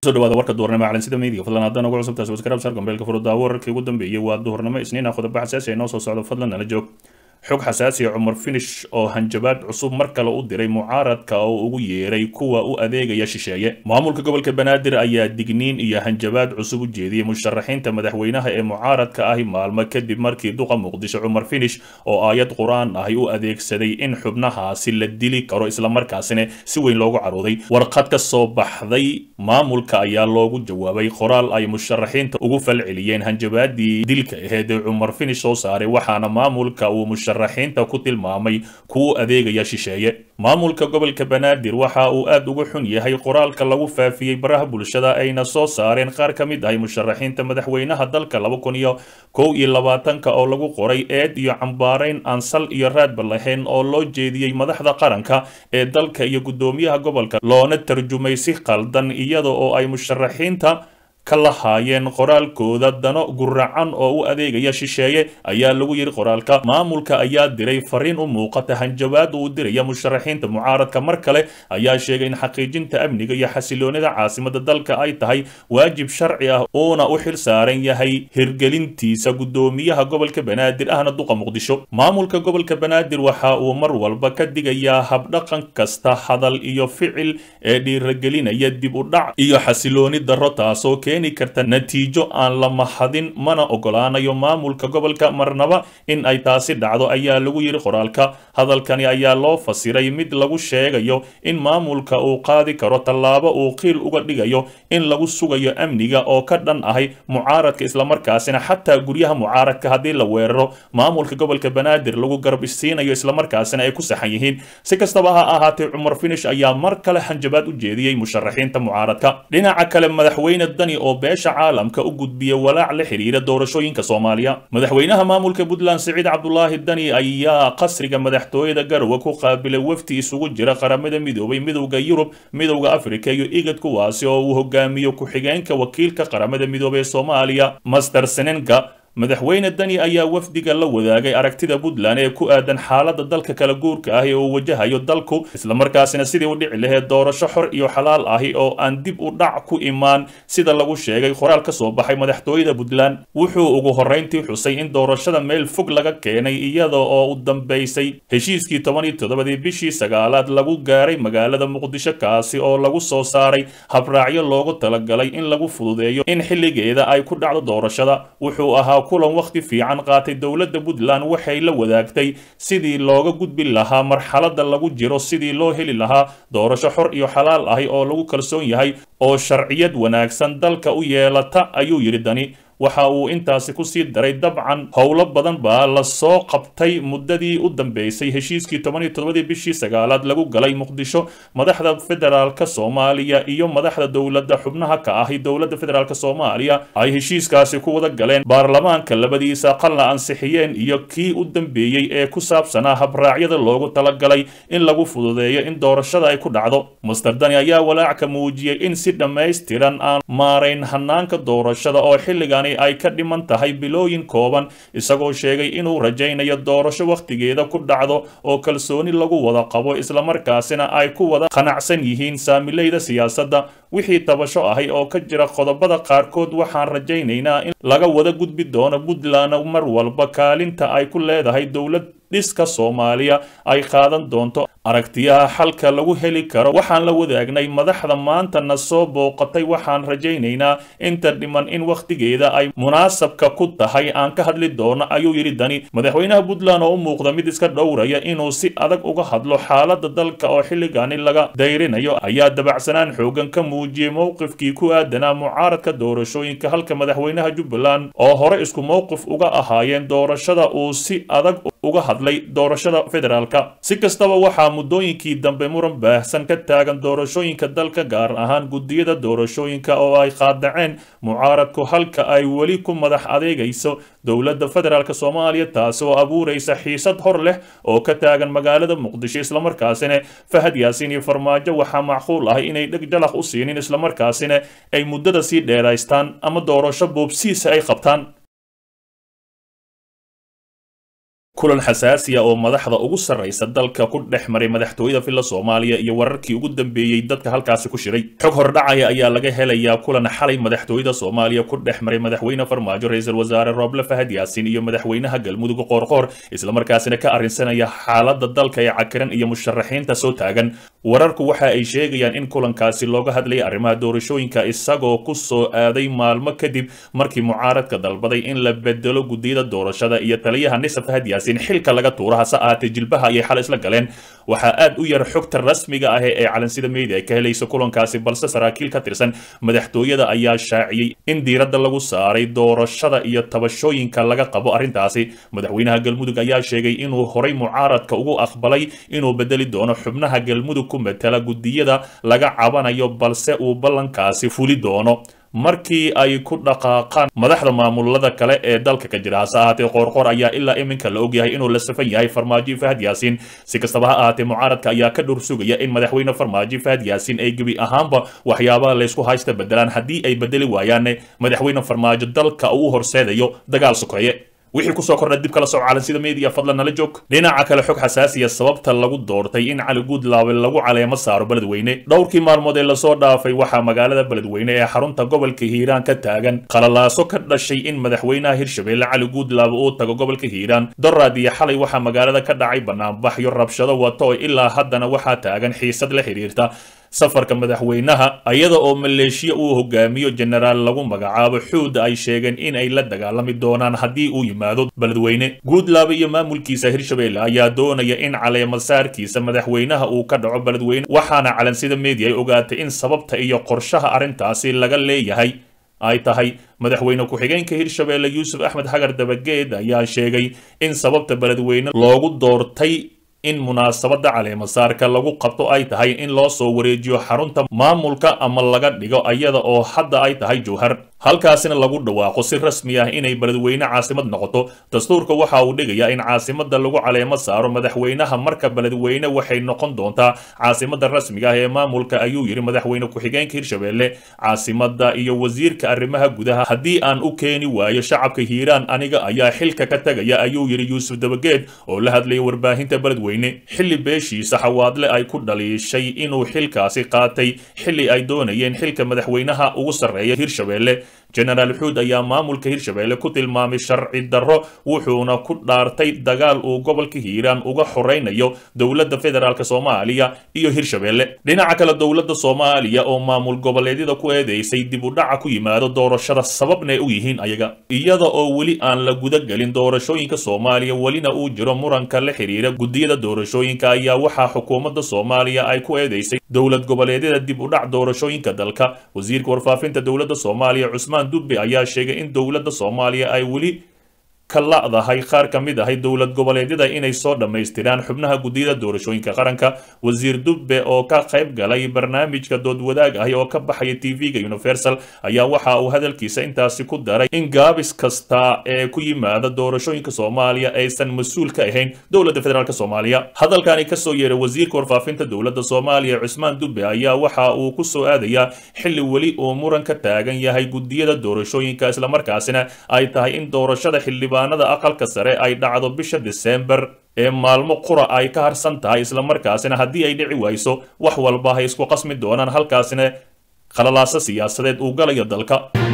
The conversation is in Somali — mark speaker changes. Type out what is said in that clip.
Speaker 1: soo dhawaada warka duhurnimo calansida media fadlan haddana ugu cusubtaas waskarab saar gombeelka furudaawo wararkii ugu dambeeyey waa duhurnimo isniina qodobo xasaasi ay noo soo socdo fadlan nala joog xog xasaasiya cumar finish oo hanjabaad cusub mar kale u diray mucaaradka oo ugu yeeray kuwa u adeegaya shisheeye maamulka gobolka banaadir ayaa digniin iyo hanjabaad cusub u jeediyey musharaxiinta madaxweynaha ee mucaaradka ahi maalmo kadib markii duqa muqdisho cumar finish oo aayad qur-aan ahi u adeegsaday in xubnahaasi la dili karo islamarkaasina si weyn loogu carooday warqad ka soo baxday maamulka ayaa loogu jawaabay qoraal ay musharaxiinta ugu falceliyeen hanjabaadii dilka aheed ee cumar finish soo saaray waxaana maamulka uu musharaxiinta ku tilmaamay kuwa adeegaya shisheeye maamulka gobolka banaadir waxa uu aad uga xun yahay qoraalka lagu faafiyey baraha bulshada ayna soo saareen qaar ka mid ahay musharaxiinta madaxweynaha dalka laba kun iyo kow iyo labaatanka oo lagu qoray eed iyo cambaarayn aan sal iyo raadba lahayn oo loo jeediyey madaxda qaranka ee dalka iyo guddoomiyaha gobolka loona tarjumay si qaldan iyada oo ay musharaxiinta ka lahaayeen qoraalkooda dano guracan oo u adeegaya shisheeye ayaa lagu yidhi qoraalka maamulka ayaa diray fariin u muuqata hanjabaad uu diraya musharaxiinta mucaaradka mar kale ayaa sheegay in xaqiijinta amniga iyo xasiloonida caasimada dalka ay tahay waajib sharci ah uuna u xil saaran yahay hirgelintiisa guddoomiyaha gobolka banaadir ahna duqa muqdisho maamulka gobolka banaadir waxa uu mar walba ka digayaa habdhaqan kasta hadal iyo ficil ee dhiiragelinaya dib u dhac iyo xasilooni darro taasoo keeni karta natiijo aan la mahadin mana ogolaanayo maamulka gobolka marnaba in ay taasi dhacdo ayaa lagu yidhi qoraalka hadalkani ayaa loo fasiray mid lagu sheegayo in maamulka uu qaadi karo tallaabo uu qiil uga dhigayo in lagu sugayo amniga oo ka dhan ahay mucaaradka islamarkaasina xataa guryaha mucaaradka haddii la weeraro maamulka gobolka banaadir lagu garab isiinayo islamarkaasina ay ku saxan yihiin si kastaba ha ahaatee cumar finish ayaa mar kale hanjabaad u jeediyey musharaxiinta mucaaradka dhinaca kale madaxweyne dani oo beesha caalamka u gudbiya walaac la xiriira doorashooyinka soomaaliya madaxweynaha maamulka puntland siciid cabdulaahi dani ayaa qasriga madaxtooyada garowe ku qaabilay wafdi isugu jira qaramada midoobay midowda yurub midowda afrika iyo igad kuwaasi oo uu hogaamiyo ku-xigeenka wakiilka qaramada midoobey ee soomaaliya master senenga madaxweyne dani ayaa wafdiga la wadaagay aragtida puntland ee ku aadan xaaladda dalka kala guurka ah ee uu wajahayo dalku islamarkaasina sidii u dhici laheyd doorasho xor iyo xalaal ahi oo aan dib u dhac ku imaan sida lagu sheegay qoraal ka soo baxay madaxtooyada puntland wuxuu ugu horrayntii xusay in doorashada meel fog laga keenay iyada oo u dambaysay heshiiskii toban iyo toddobadii bishii sagaalaad lagu gaaray magaalada muqdisho kaasi oo lagu soo saaray habraacyo loogu talagalay in lagu fududeeyo in xilligeeda ay ku dhacdo doorashada wuxuu ahaa kulan wakhti fiican qaatay dowladda puntland waxay la wadaagtay sidii looga gudbi lahaa marxaladda lagu jiro sidii loo heli lahaa doorasho xor iyo xalaal ahi oo lagu kalsoon yahay oo sharciyad wanaagsan dalka u yeelata ayuu yidhi dani waxa uu intaasi ku sii daray dabcan howlo badan baa la soo qabtay muddadii u dambeysay heshiiskii toban iyo toddobadii bishii sagaalaad lagu galay muqdisho madaxda federaalka soomaaliya iyo madaxda dowladda xubnaha ka ahi dowladda federaalk soomaaliya ay heshiiskaasi ku wada galeen baarlamaanka labadiisa aqalna ansixiyeen iyo kii u dambeeyey ee ku saabsanaa habraacyada loogu talagalay in lagu fududeeyo in doorashada ay ku dhacdo master dani ayaa walaac ka muujiyey in si dhammaystiran aan maarayn hanaanka doorashada oo xilligan ay ka dhiman tahay bilooyin kooban isagoo sheegay inuu rajaynayo doorasho wakhtigeeda ku dhacdo oo kalsooni lagu wada qabo islamarkaasina ay ku wada qanacsan yihiin saamilayda siyaasadda wixii tabasho ahay oo ka jira qodobada qaarkood waxaan rajaynaynaa in laga wada gudbi doono puntland mar walba kaalinta ay ku leedahay dowlad dhiska soomaaliya ay qaadan doonto aragtiyaha xalka lagu heli karo waxaan la wadaagnay madaxda maanta na soo booqatay waxaan rajaynaynaa inta dhiman in wakhtigeeda ay munaasabka ku tahay aan ka hadli doono ayuu yidhi dani madaxweynaha puntland oo u muuqda mid iska dhowraya inuu si adag uga hadlo xaaladda dalka oo xilligani laga dayrinayo ayaa dabacsanaan xoogan ka muujiyey mowqifkii ku aadanaa mucaaradka doorashooyinka halka madaxweynaha jubbaland oo hore isku mowqif uga ahaayeen doorashada uu si adag uga hadlay doorashada federaalka si kastaba waxaa muddooyinkii dambe muran baahsan ka taagan doorashooyinka dalka gaar ahaan guddiyada doorashooyinka oo ay qaadaceen mucaaradku halka ay weli ku madax adeegayso dowladda federaalk soomaaliya taasi oo abuuraysa xiisad hor leh oo ka taagan magaalada muqdisho islamarkaasina fahad yaasiin iyo farmaajo waxaa macquul ah inay dheg jalaq u siinin islamarkaasina ay muddada sii dheeraystaan ama doorasho boobsiisa ay qabtaan kulan xasaasiya oo madaxda ugu sarraysa dalka ku dhex maray madaxtooyada villa soomaaliya iyo wararkii ugu dambeeyey dadka halkaasi ku shiray xog hordhacaya ayaa laga helayaa kulan xalay madaxtooyada soomaaliya ku dhex maray madaxweyne farmaajo ra-iisul wasaare rooble fahad yaasin iyo madaxweynaha galmudug qoorqoor islamarkaasina ka arrinsanaya xaaladda dalka ee cakiran iyo musharaxiinta soo taagan wararku waxa ay sheegayaan in kulankaasi looga hadlayay arrimaha doorashooyinka isagoo ku soo aaday maalmo kadib markii mucaaradka dalbaday in la bedelo guddiyada doorashada iyo taliyaha nisa fahad yaasin xilka laga tuura hase ahaatee jilbaha ayay xal isla galeen waxaa aad u yar xogta rasmiga ah ee calansida media ay ka helayso kulankaasi balse saraakiil ka tirsan madaxtooyada ayaa shaaciyey in diiradda lagu saaray doorashada iyo tabashooyinka laga qabo arrintaasi madaxweynaha galmudug ayaa sheegay inuu horay mucaaradka ugu aqbalay inuu bedeli doono xubnaha galmudug ku matala guddiyada laga cabanayo balse uu ballankaasi fuli doono markii ay ku dhaqaaqaan madaxda maamulada kale ee dalka ka jira hase ahaatee qoorqoor ayaa ilaa iminka la ogyahay inuu la safan yahay farmaajo fahad yaasiin si kastaba ha ahaatee mucaaradka ayaa ka dhur sugaya in madaxweyne farmaajo fahad yaasiin ay gebi ahaanba waxyaabaha laysku haysta bedelaan haddii ay bedeli waayaanne madaxweyne farmaajo dalka uu horseedayo dagaal sokeeye wixii kusoo kordha dib kala soco calansida media fadlan nala joog dhinaca kale xog xasaasiya sababta lagu doortay in cali guudlaawe lagu caleemo saaro beledweyne dhowrkii maalmood ee lasoo dhaafay waxaa magaalada beledweyne ee xarunta gobolka hiiraan ka taagan qalalaaso ka dhashay in madaxweynaha hirshabeelle cali guudlaawe uu tago gobolka hiiraan doraad iyo xalay waxaa magaalada ka dhacay banaanbaxyo rabshado wato oo ilaa haddana waxaa taagan xiisad la xiriirta safarka madaxweynaha iyada oo maleeshiya uu hogaamiyo jenaraal lagu magacaabo xuuda ay sheegeen in ay la dagaalami doonaan haddii uu yimaado beledweyne guudlaabe iyo maamulkiisa hirshabeelle ayaa doonaya in caleemasaarkiisa madaxweynaha uu ka dhaco beledweyne waxaana calansida media ay ogaatay in sababta iyo qorshaha arrintaasi laga leeyahay ay tahay madaxweyne ku-xigeenka hirshabeelle yuusuf axmed xagar dabageed ayaa sheegay in sababta beledweyne loogu doortay in munaasabadda caleemasaarka lagu qabto ay tahay in loo soo wareejiyo xarunta maamulka ama laga dhigo iyada oo hadda ay tahay jowhar halkaasina lagu dhawaaqo si rasmi ah inay beledweyne caasimad noqoto dastuurka waxa uu dhigayaa in caasimada lagu caleemo saaro madaxweynaha marka beledweyne waxay noqon doontaa caasimada rasmiga ah ee maamulka ayuu yidhi madaxweyne ku-xigeenka hirshabeelle caasimada iyo wasiirka arrimaha gudaha haddii aan u keeni waayo shacabka hiiraan aniga ayaa xilka ka tegaya ayuu yidhi yuusuf dabageed oo la hadlayay warbaahinta beledweyne xilli beeshiisa xawaadle ay ku dhaliishay inuu xilkaasi qaatay xilli ay doonayeen xilka madaxweynaha ugu sarreeya hirshabeelle jenaraal xuud ayaa maamulka hirshabeelle ku tilmaamay sharci darro wuxuuna ku dhaartay dagaal uu gobolka hiiraan uga xoraynayo dowladda federaalk soomaaliya iyo hirshabeelle dhinaca kale dowladda soomaaliya oo maamul goboleedyada ku eedeysay dib u dhaca ku yimaado doorashada sababnay u yihiin ayaga iyada oo weli aan la gudagelin doorashooyinka soomaaliya welina uu jiro muranka la xiriira guddiyada doorashooyinka ayaa waxaa xukuumadda soomaaliya ay ku eedeysay dowlad goboleedyada dib u dhac doorashooyinka dalka wasiirka warfaafinta dowladda soomaaliya cusmaan dubbe ayaa sheegay in dowladda soomaaliya ay weli ka la'dahay qaar ka mid ahay dowlad goboleedyada inay soo dhammaystiraan xubnaha guddiyada doorashooyinka qaranka wasiir dubbe oo ka qayb galay barnaamijka dood wadaag ahi oo ka baxaya tv-ga universal ayaa waxa uu hadalkiisa intaasi ku daray in gaabis kasta ee ku yimaada doorashooyinka soomaaliya aysan mas-uul ka ahayn dowladda federaalk soomaaliya hadalkani kasoo yeeray wasiirka warfaafinta dowladda soomaaliya cusmaan dubbe ayaa waxa uu ku soo aadayaa xilli weli uu muran ka taagan yahay guddiyada doorashooyinka islamarkaasina ay tahay in doorashada xildhibaanada aqalka sare ay dhacdo bisha diseembar ee maalmo qura ay ka harsan tahay islamarkaasina haddii ay dhici wayso wax walba hay isku qasmi doonaan halkaasina khalalaaso siyaasadeed uu galayo dalka